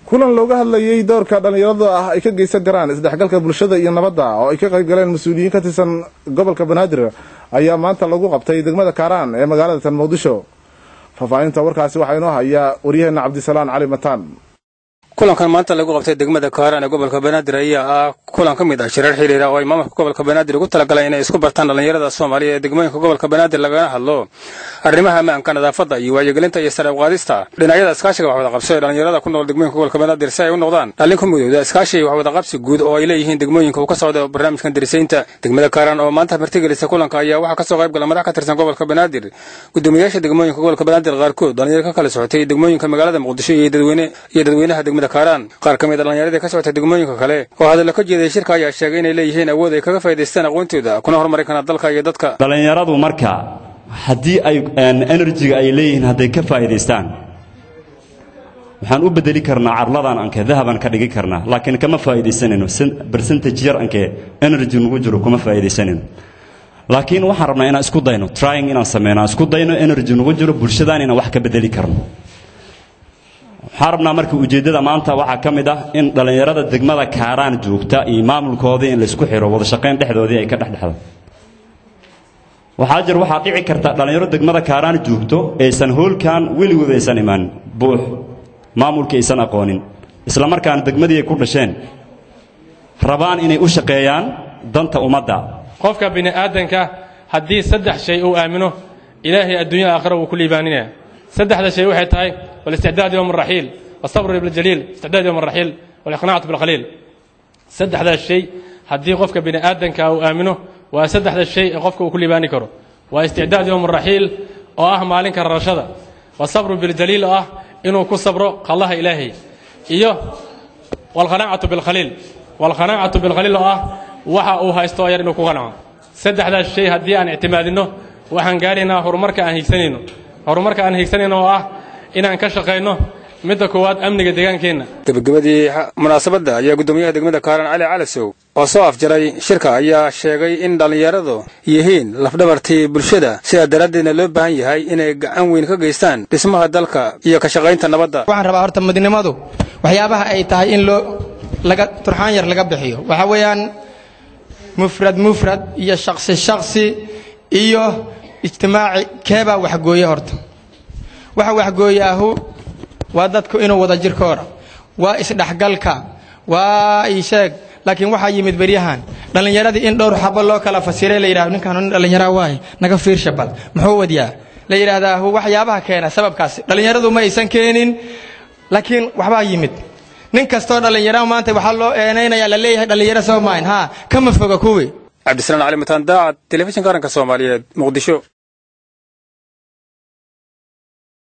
kulan looga hadlayey doorka dhallinyarada ah ay ka geysan karaan isdhexgalka bulshada iyo nabadda oo ay ka qayb galeen mas-uuliyiin ka tirsan gobolka banaadir ayaa maanta lagu qabtay degmada kaaraan ee magaalada tan muqdisho faahfaahinta warkaasi waxaa inoo hayaa waryaheena cabdisalaan cali mataan kulankan maanta lagu qabtay degmada kaaraan ee gobolka banaadir ayaa ah kulan ka mid ah shirar xiriira oo ay maamulka gobolka banaadir ugu talagaleen inay isku bartaan dhallinyarada soomaaliya ee degmooyinka gobolka banaadir lagana hadlo arrimaha ammaanka nadaafadda iyo waayogelinta iyo sare uqaadista dhinacyada iskaashiga wax wada qabso ee dhallinyarada ku nool degmooyinka gobolka banaadir si ay u noqdaan dhallin ku midowda iskaashi wax wada qabsi guud oo ay leeyihiin degmooyinka uu ka socdo barnaamijkan darisaynta degmada kaaraan oo maanta martigelisa kulanka ayaa waxaa kasoo qayb gala madax ka tirsan gobolka banaadir gudoomiyaasha degmooyinka gobolka banaadir qaarkood dhalinyaro ka kala socotay degmooyinka magaalada muqdisho iyo dadweynaha degmada kaaraan qaar ka mid a dhallinyaradii ka socotay degmooyinka kale oo hadallo ka jeeday shirka ayaa sheegay inay leeyihiin awood ay kaga faa'idaystaan aqoontooda kuna horumari karaan dalka iyo dadka dhallinyaradu marka haddii ay enerjiga ay leeyihiin hadday ka faa'idaystaan waxaan u bedeli karnaa carladan anke dahaban ka dhigi karnaa laakiin kama faa'iidaysanayno bercentage yar anke energy nugu jiro kuma faa'iidaysanayno laakiin waxaan rabnaa inaan isku dayno trying inaan sameyno aan isku dayno energy nugu jiro bulshadaan inaan wax ka bedeli karno waxaan rabnaa marka ujeeddada maanta waxaa ka mid ah in dhallinyarada degmada kaaraan joogta iyo maamulkoodii in laysku xiro wada shaqayn dhexdoodii ay ka dhexdhexdo waxaa jir waxaa dhici karta dhallinyaro degmada kaaraan joogto aysan hoolkan weligood aysan imaan buux maamulkii aysan aqoonin isla markaana degmadii ay ku dhasheen rabaan inay u shaqeeyaan danta ummadda qofka bini aadanka haddii saddex shay uu aamino ilaahay adduunya aakhira wuu ku liibaaninaya saddexda shay waxay tahay والاستعداد يوم الرحيل والصبر بالجليل استعداد يوم الرحيل والإقناع بالقليل سدح ذا الشيء هدي قفك بني آدم أو آمنه وسدح ذا الشيء قفك وكل باني كرو واستعداد يوم الرحيل وآه مالك الرشدة والصبر بالجليل آه إنه كل صبر الله إلهي إيوه والقناعة بالقليل والقناعة بالقليل آه وحا أوها استوير إنه كغنع سدح ذا الشيء هدي أن اعتمادنا وحن قالنا هرمرك أن هيكسنينه هرمرك أن هيكسنينه آه inaan ka shaqayno midda koowaad amniga deegaankeenna gebagabadii munaasabadda ayaa guddoomiyaha degmada kaaran cali calasow oo soo afjaray shirka ayaa sheegay in dhallinyaradu yihiin lafdhabartii bulshada sidaa daraaddeedna loo baahan yahay inay gacan weyn ka geystaan dhismaha dalka iyo ka shaqaynta nabadda waxaan rabaa horta midnimadu waxyaabaha ay tahay in loo laga turxaan yar laga bixiyo waxaa weeyaan mufrad mufrad iyo shaqsi shaqsi iyo ijtimaaci keebaa waxgooye horta waxa waxgooyaahu waa dadku inuu wada jirkoora waa isdhexgalka waa isheeg laakiin waxaa yimid beryahan dhallinyaradii in dhowr xabo loo kala fasiray la yidhahdo ninkaan nin dhallinyaraa waaye naga fiirsha bal muxuu wadyaa la yidhaahdaa waxyaabaha keena sababkaasi dhallinyaradu ma aysan keenin laakiin waxbaa yimid nin kastoo dhallinyara maanta waxaa loo eenaynaya la leeyahay dhallinyaro soo maahin haa kama foga kuwii cabdisalaan cali mataan daacad telefishinka qaranka soomaaliyeed muqdisho